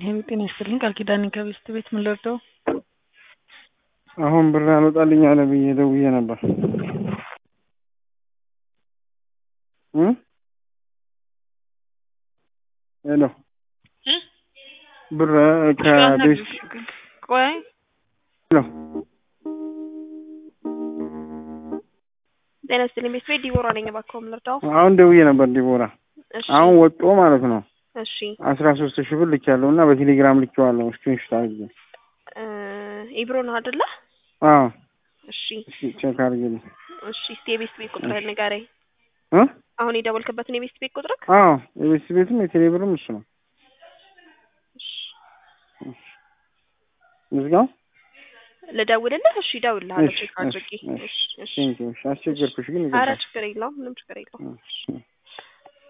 ይህም ጤና ይስጥልኝ ቃል ኪዳን ከቤስት ቤት ምን ልርዳው? አሁን ብር አልወጣልኝ አለ ብዬ ደውዬ ነበር እ ሄሎ ብር ከቤስት ቆይ ሄሎ ጤና ይስጥልኝ ቤት ቤት ዲቦራ ነኝ። እባክዎ ምን ልርዳው? አሁን ደውዬ ነበር ዲቦራ እሺ አሁን ወጦ ማለት ነው እሺ አስራ ሶስት ሺህ ብር ልኬያለሁ እና በቴሌግራም ልኬዋለሁ ስክሪንሾት አድርጌ እ ኢብሮ ነው አይደለ? አዎ እሺ እስኪ ቼክ አድርጌልኝ እሺ እስቲ የቤስት ቤት ቁጥር ንገረኝ። እ አሁን የደወልክበትን የቤስት ቤት ቁጥር አዎ የቤት ቤትም የቴሌ ብርም እሱ ነው ምዝጋው ልደውልልህ? እሺ እደውልልሃለሁ እሺ ቼክ እሺ አድርጌ። እሺ እሺ እሺ ቴንኪው እሺ አስቸገርኩሽ ግን ኧረ ይገባል ችግር የለውም ምንም ችግር የለውም። እሺ